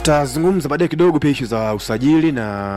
tutazungumza baadaye kidogo pia ishu za usajili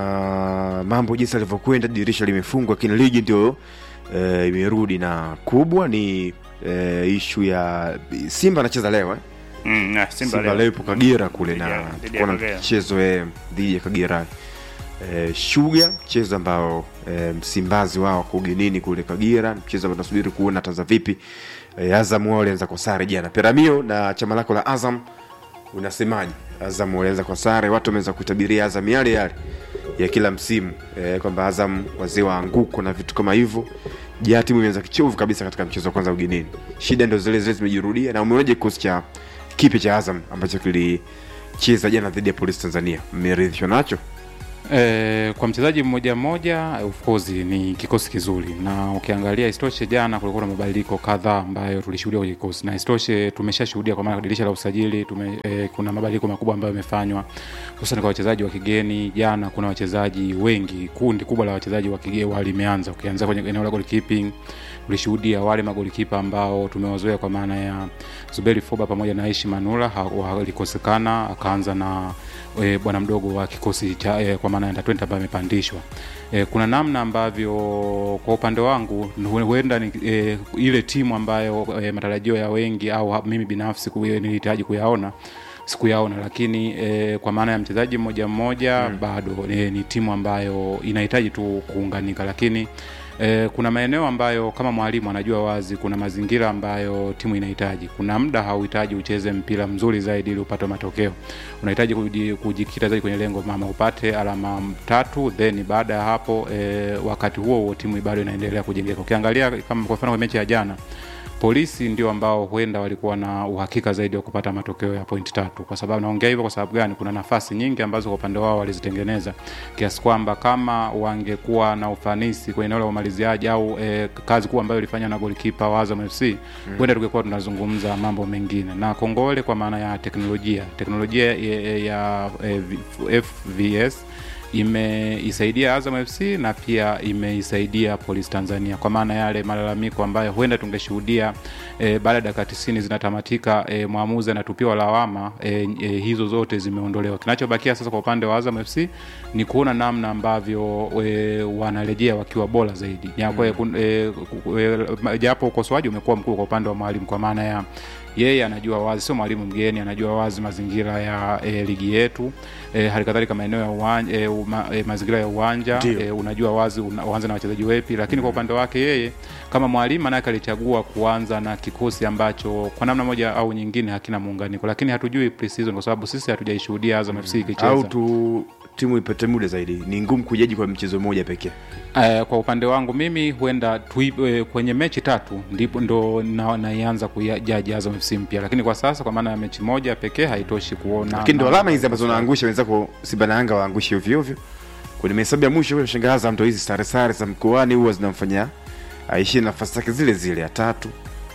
na mambo jinsi alivyokwenda dirisha limefungwa lakini ligi ndio e, imerudi na kubwa ni e, ishu ya simba anacheza leo eh? Mm, na Simba simba leo. leo ipo kagera kule Dhidi ya- na dhidi ya tukaona Kagera. mchezo eh, dhidi ya kagera e, shuga mchezo ambao e, msimbazi wao wako ugenini kule kagera mchezo ambao tunasubiri kuona ataza vipi e, azam wao walianza kwa sare jana peramio na chama lako la azam unasemaje azam walianza kwa sare watu wameweza kuitabiria azam yale yale ya kila msimu e, kwamba azam wazee wa anguko na vitu kama hivyo ja timu imeanza kichovu kabisa katika mchezo wa kwanza ugenini shida ndo zile zile zimejirudia na umeonaje kikosi cha kipi cha azam ambacho kilicheza jana dhidi ya polisi tanzania mmeridhishwa nacho E, kwa mchezaji mmoja mmoja of course ni kikosi kizuri, na ukiangalia isitoshe, jana kulikuwa na mabadiliko kadhaa ambayo tulishuhudia kwenye kikosi, na isitoshe tumeshashuhudia kwa maana dirisha la usajili tume, e, kuna mabadiliko makubwa ambayo yamefanywa hususan kwa wachezaji wa kigeni. Jana kuna wachezaji wengi, kundi kubwa la wachezaji wa kigeni walimeanza, ukianza kwenye eneo la goalkeeping tulishuhudia wale magolikipa ambao tumewazoea kwa maana ya Zuberi Foba pamoja na Aishi Manula ha- walikosekana, akaanza na e, bwana mdogo wa kikosi cha e, kwa maana ya under 20 ambaye amepandishwa. E, kuna namna ambavyo kwa upande wangu hu- huenda ni e, ile timu ambayo e, matarajio ya wengi au ha- mimi binafsi ku- nilihitaji kuyaona sikuyaona lakini e, kwa maana ya mchezaji mmoja mmoja mm. bado e, ni timu ambayo inahitaji tu kuunganika lakini E, kuna maeneo ambayo kama mwalimu anajua wazi kuna mazingira ambayo timu inahitaji. Kuna muda hauhitaji ucheze mpira mzuri zaidi ili upate matokeo, unahitaji kuji- kujikita zaidi kwenye lengo mama, upate alama tatu, then baada ya hapo e, wakati huo huo timu bado inaendelea kujengeka. Ukiangalia kama kwa mfano kwa mechi ya jana polisi ndio ambao huenda walikuwa na uhakika zaidi wa kupata matokeo ya pointi tatu. Kwa sababu naongea hivyo kwa sababu gani? Kuna nafasi nyingi ambazo kwa upande wao walizitengeneza kiasi kwamba kama wangekuwa na ufanisi kwenye eneo la umaliziaji au e, kazi kubwa ambayo ilifanywa na golikipa wa Azam FC huenda tungekuwa tunazungumza mambo mengine. Na kongole kwa maana ya teknolojia, teknolojia ya, ya, ya FVS imeisaidia Azam FC na pia imeisaidia Polisi Tanzania kwa maana yale malalamiko ambayo huenda tungeshuhudia e, baada ya dakika 90 zinatamatika e, mwamuzi anatupiwa lawama e, e, hizo zote zimeondolewa. Kinachobakia sasa kwa upande wa Azam FC ni kuona namna ambavyo e, wanarejea wakiwa bora zaidi. Japo mm. e, e, japo ukosoaji umekuwa mkubwa kwa upande wa mwalimu kwa maana ya yeye anajua wazi, sio mwalimu mgeni, anajua wazi mazingira ya e, ligi yetu e, hali kadhalika maeneo ya uwanja e, uma, e, mazingira ya uwanja Ndio. e, unajua wazi una, uanze na wachezaji wepi, lakini kwa upande wake yeye kama mwalimu manake alichagua kuanza na kikosi ambacho kwa namna moja au nyingine hakina muunganiko, lakini hatujui pre-season kwa sababu sisi hatujaishuhudia Azam FC ikicheza au tu timu ipate muda zaidi ni ngumu kujaji kwa mchezo mmoja pekee Uh, kwa upande wangu mimi huenda tui, uh, kwenye mechi tatu ndipo ndo na- naianza kujaji Azam FC mpya, lakini kwa sasa kwa maana ya mechi moja pekee haitoshi kuona. lakini ndo namna- alama hizi ambazo unaangusha wenzako simba na yanga waangushe ovyo ovyo kwenye mahesabu ya mwisho huyo shangaza ndo hizi sare sare za mkoani huwa zinamfanya aishie nafasi zake zile zile ya tatu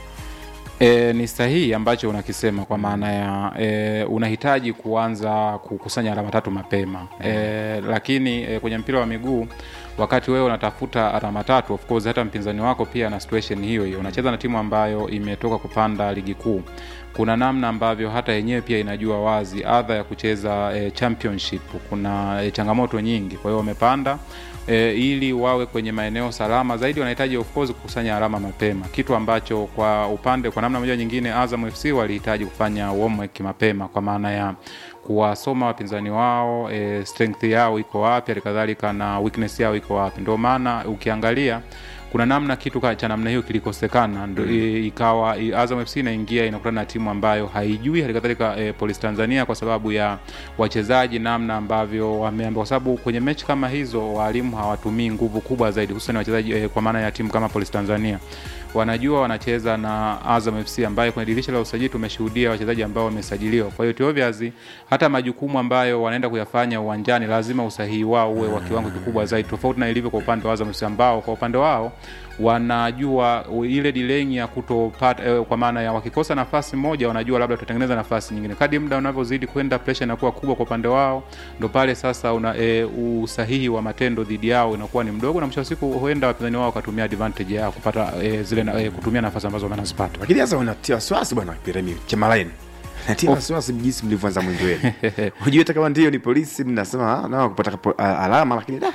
E, ni sahihi ambacho unakisema kwa maana ya e, unahitaji kuanza kukusanya alama tatu mapema e, lakini e, kwenye mpira wa miguu wakati wewe unatafuta alama tatu, of course hata mpinzani wako pia ana situation hiyo hiyo. Unacheza na timu ambayo imetoka kupanda ligi kuu, kuna namna ambavyo hata yenyewe pia inajua wazi adha ya kucheza e, championship. Kuna e, changamoto nyingi, kwa hiyo wamepanda e, ili wawe kwenye maeneo salama zaidi, wanahitaji of course kukusanya alama mapema, kitu ambacho kwa upande kwa namna moja nyingine Azam FC walihitaji kufanya homework mapema, kwa maana ya kuwasoma wapinzani wao e, strength yao iko wapi, halikadhalika na weakness yao iko wapi. Ndio maana ukiangalia kuna namna kitu ka- cha namna hiyo kilikosekana ndo mm. ikawa i- Azam FC inaingia inakutana na timu ambayo haijui halikadhalika e, Police Tanzania kwa sababu ya wachezaji namna ambavyo wameamba, kwa sababu kwenye mechi kama hizo walimu hawatumii nguvu kubwa zaidi, hususan wachezaji e, kwa maana ya timu kama Police Tanzania wanajua wanacheza na Azam FC ambayo kwenye dirisha la usajili tumeshuhudia wachezaji ambao wamesajiliwa. Kwa hiyo it obviously hata majukumu ambayo wanaenda kuyafanya uwanjani lazima usahihi wao uwe wa kiwango kikubwa zaidi, tofauti na ilivyo kwa upande wa Azam FC ambao kwa upande wao wanajua ile delaying ya kutopata eh, kwa maana ya wakikosa nafasi moja wanajua labda tutatengeneza nafasi nyingine. Kadri muda unavyozidi kwenda, pressure inakuwa kubwa kwa upande wao, ndo pale sasa una e, usahihi wa matendo dhidi yao inakuwa ni mdogo, na mwisho wa siku huenda wapinzani wao wakatumia advantage yao kupata e, zile na, e, kutumia nafasi ambazo wanazipata. lakini sasa unatia wasiwasi bwana Piremi Chemalaini natia wasiwasi jinsi mlivyoanza mwendo wenu unajua hata kama ndio ni polisi mnasema ah, nao kupata kapo- a- alama lakini da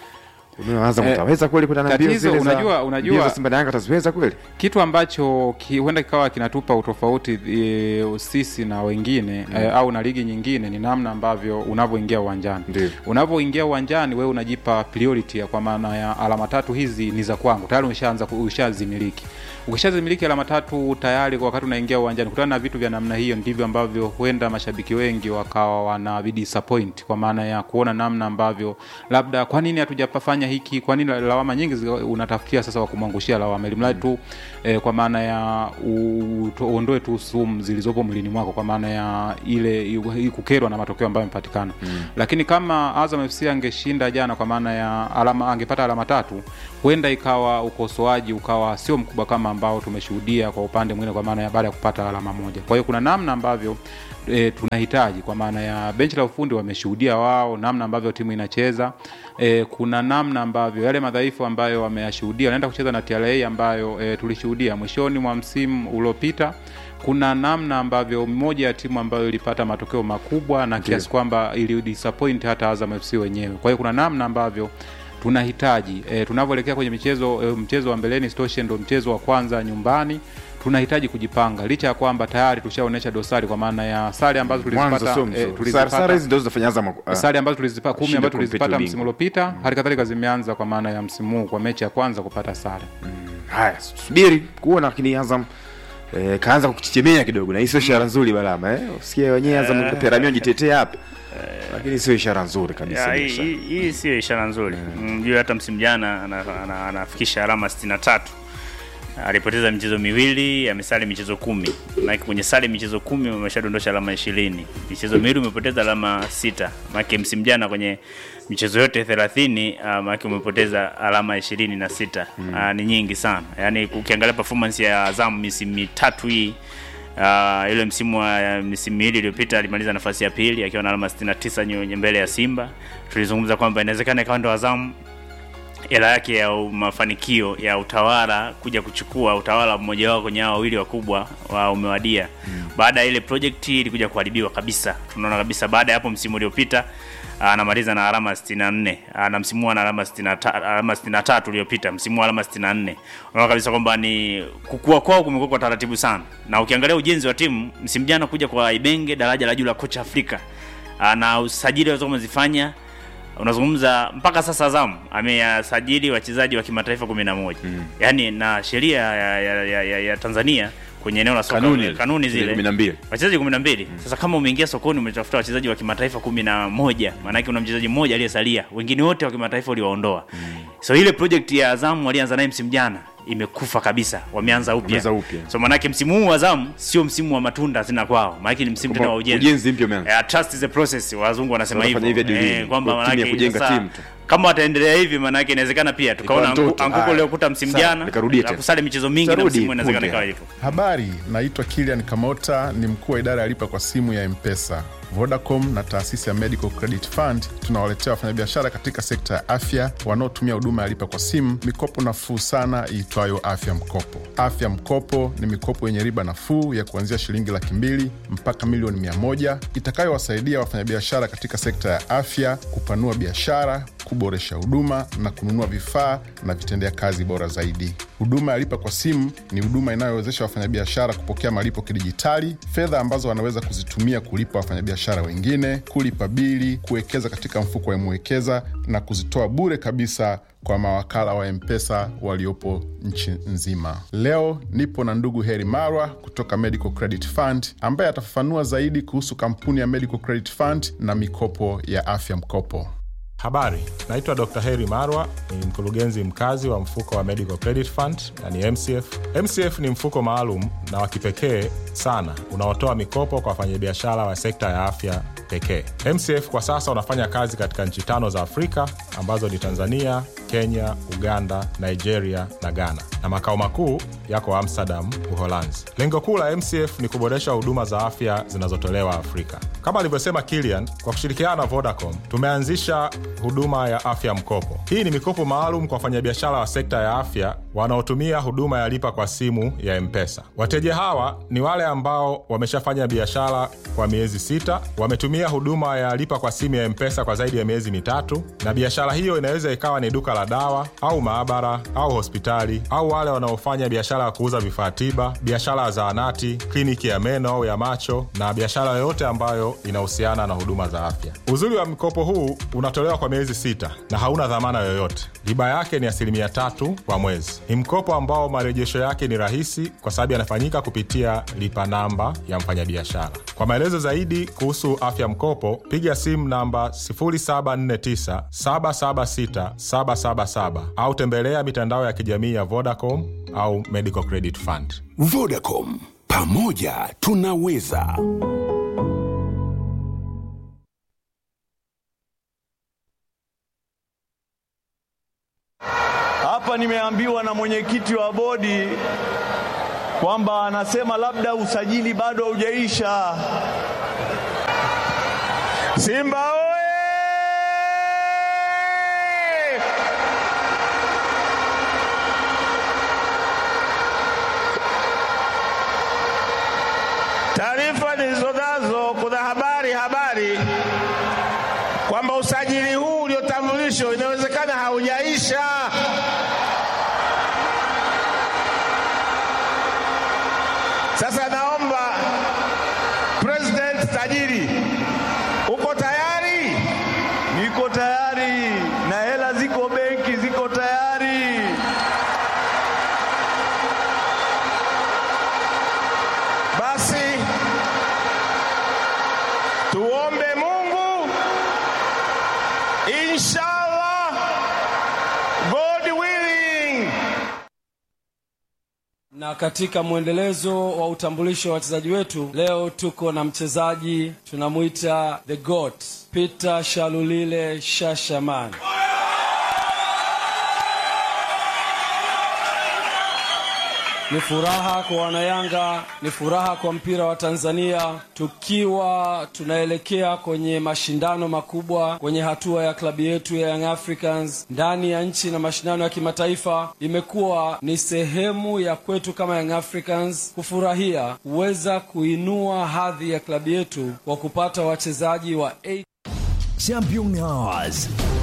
unaanza Eh, mtaweza kweli kwenda na mbio tatizo, zile za unajua- unajua- mbio za Simba na Yanga taziweza kweli kitu ambacho ki, huenda kikawa kinatupa utofauti e, sisi na wengine mm. e, au na ligi nyingine ni namna ambavyo unavyoingia uwanjani Ndio. unavyoingia uwanjani wewe unajipa priority ya kwa maana ya alama tatu hizi ni za kwangu tayari umeshaanza ku- ushazimiliki ukishazimiliki alama tatu tayari kwa wakati unaingia uwanjani kutana na vitu vya namna hiyo ndivyo ambavyo huenda mashabiki wengi wakawa wana disappoint kwa maana ya kuona namna ambavyo labda kwa nini hatujafanya hiki kwa nini lawama nyingi zi- unatafutia sasa wa kumwangushia lawama ili mradi tu eh, kwa maana ya u- tu- uondoe tu sumu zilizopo mwilini mwako kwa maana ya ile i- kukerwa na matokeo ambayo yamepatikana mm. lakini kama Azam FC angeshinda jana kwa maana ya alama angepata alama tatu huenda ikawa ukosoaji ukawa sio mkubwa kama ambao tumeshuhudia kwa upande mwingine kwa maana ya baada ya kupata alama moja kwa hiyo kuna namna ambavyo e, tunahitaji kwa maana ya benchi la ufundi wameshuhudia wao namna ambavyo timu inacheza e, kuna namna ambavyo yale madhaifu ambayo wameyashuhudia wanaenda kucheza na TRA ambayo e, tulishuhudia mwishoni mwa msimu uliopita kuna namna ambavyo moja ya timu ambayo ilipata matokeo makubwa na kiasi kwamba ili disappoint hata Azam FC wenyewe. Kwa hiyo kuna namna ambavyo tunahitaji e, tunavyoelekea kwenye michezo e, mchezo wa mbeleni Stoshe ndo mchezo wa kwanza nyumbani tunahitaji kujipanga licha ya kwamba tayari tushaonyesha dosari kwa maana ya sare ambazo mwanzo tulizipata sio eh, mzuri tulizipata- Sare- sare hizi ndio zinafanya Azam ah, sare ambazo tulizipata kumi Shida ambazo kumpita tulizipata ubingwa. msimu uliopita hali kadhalika zimeanza kwa maana ya msimu huu kwa mechi ya kwanza kupata sare haya subiri kuona lakini Azam eh, kaanza kukichechemea kidogo na hii sio ishara nzuri balama eh usikie wenyewe Azam uh, Peramio jitetea hapa lakini sio ishara nzuri kabisa Ya, hii- Musa. hii hii sio ishara nzuri mjue hata msimu jana ana- ana- anafikisha alama 63 alipoteza michezo miwili amesali michezo kumi maanake kwenye sali michezo kumi umeshadondosha alama ishirini michezo miwili umepoteza alama sita maanake msimu jana kwenye michezo yote thelathini uh, maanake umepoteza alama ishirini na sita uh, ni nyingi sana yaani ukiangalia performance ya Azam misimu mitatu hii Uh, ile msimu wa misimu miwili iliyopita alimaliza nafasi ya pili akiwa na alama 69 nyo- mbele ya Simba. Tulizungumza kwamba inawezekana ikawa ndo Azam hela yake ya u- mafanikio ya utawala kuja kuchukua utawala mmoja wao kwenye hao wawili wakubwa wa umewadia mm. baada ya ile project ilikuja kuharibiwa kabisa tunaona kabisa baada ya hapo msimu uliopita anamaliza na alama 64 Ah, na msimu huu ana alama 63 alama 63 uliopita msimu huu alama 64 unaona kabisa kwamba ni kukua kwao kumekuwa kwa taratibu sana na ukiangalia ujenzi wa timu msimu jana kuja kwa Ibenge daraja la juu la kocha Afrika Ah, na usajili walizokuwa wamezifanya unazungumza mpaka sasa Azam ameyasajili wachezaji wa kimataifa kumi na moja mm. yaani na sheria ya, ya, ya, ya, ya Tanzania kwenye eneo la soka Kanuni. kanuni zile kumi na mbili. wachezaji kumi na mbili sasa kama umeingia sokoni umetafuta wachezaji wa kimataifa kumi na moja maanake una mchezaji mmoja aliyesalia wengine wote wa kimataifa uliwaondoa so ile project ya Azam walianza naye msimu jana imekufa kabisa wameanza upya Wameanza upya. so maanake msimu huu wa Azam sio msimu wa matunda tena kwao maanake ni msimu tena wa ujenzi ujenzi mpya umeanza Yeah, trust is a process wazungu wanasema Wanafanya hivyo hivyo duniani. eh, kwamba Kwa timu ya manake kujenga sasa, timu tu. kama wataendelea hivi maanake inawezekana pia tukaona Ikawa angu- ndoto. anguko Haya. uliokuta msimu Sawa, jana nikarudie la tena. kusali michezo mingi na Tarudi msimu inawezekana punde ikawa hapa. hivyo Habari, naitwa Kilian Kamota, ni mkuu wa idara ya lipa kwa simu ya Mpesa. Vodacom na taasisi ya Medical Credit Fund tunawaletea wafanyabiashara katika sekta ya afya wanaotumia huduma ya lipa kwa simu mikopo nafuu sana iitwayo Afya Mkopo. Afya Mkopo ni mikopo yenye riba nafuu ya kuanzia shilingi laki mbili mpaka milioni mia moja itakayowasaidia wafanyabiashara katika sekta ya afya kupanua biashara, kuboresha huduma na kununua vifaa na vitendea kazi bora zaidi. Huduma ya lipa kwa simu ni huduma inayowezesha wafanyabiashara kupokea malipo kidijitali, fedha ambazo wanaweza kuzitumia kulipa wafanyabiashara wengine, kulipa bili, kuwekeza katika mfuko wa Mwekeza na kuzitoa bure kabisa kwa mawakala wa Mpesa waliopo nchi nzima. Leo nipo na ndugu Heri Marwa kutoka Medical Credit Fund ambaye atafafanua zaidi kuhusu kampuni ya Medical Credit Fund na mikopo ya afya mkopo. Habari, naitwa Dr. Heri Marwa, ni mkurugenzi mkazi wa mfuko wa Medical Credit Fund yani MCF. MCF ni mfuko maalum na wa kipekee sana unaotoa mikopo kwa wafanyabiashara wa sekta ya afya pekee. MCF kwa sasa unafanya kazi katika nchi tano za Afrika ambazo ni Tanzania, Kenya, Uganda, Nigeria na Ghana, na makao makuu yako Amsterdam, Uholanzi. Lengo kuu la MCF ni kuboresha huduma za afya zinazotolewa Afrika. Kama alivyosema Kilian, kwa kushirikiana na Vodacom tumeanzisha huduma ya afya mkopo. Hii ni mikopo maalum kwa wafanyabiashara wa sekta ya afya wanaotumia huduma ya lipa kwa simu ya Mpesa. Wateja hawa ni wale ambao wameshafanya biashara kwa miezi sita, wametumia huduma ya lipa kwa simu ya Mpesa kwa zaidi ya miezi mitatu, na biashara hiyo inaweza ikawa ni duka la dawa au maabara au hospitali, au wale wanaofanya biashara ya kuuza vifaa tiba, biashara ya zahanati, kliniki ya meno au ya macho, na biashara yoyote ambayo inahusiana na huduma za afya. Uzuri wa mkopo huu unatolewa kwa miezi sita na hauna dhamana yoyote. Riba yake ni asilimia tatu kwa mwezi. Ni mkopo ambao marejesho yake ni rahisi kwa sababu yanafanyika kupitia lipa namba ya mfanyabiashara. Kwa maelezo zaidi kuhusu afya mkopo, piga simu namba 0749 776 777 au tembelea mitandao ya kijamii ya Vodacom au Medical Credit Fund. Vodacom, pamoja tunaweza. Hapa nimeambiwa na mwenyekiti wa bodi kwamba anasema labda usajili bado haujaisha. Simba oye! Taarifa nilizonazo, kuna habari habari kwamba usajili huu uliotambulishwa inawezekana haujaisha. Sasa naomba President tajiri, uko tayari? Niko tayari na hela ziko benki, ziko tayari. Basi tuombe Mungu, inshallah, God willing. Na katika mwendelezo wa utambulisho wa wachezaji wetu, leo tuko na mchezaji tunamwita the goat Peter Shalulile Shashaman. Ni furaha kwa Wanayanga, ni furaha kwa mpira wa Tanzania, tukiwa tunaelekea kwenye mashindano makubwa kwenye hatua ya klabu yetu ya Young Africans ndani ya nchi na mashindano ya kimataifa. Imekuwa ni sehemu ya kwetu kama Young Africans kufurahia kuweza kuinua hadhi ya klabu yetu kwa kupata wachezaji wa A Champion Hours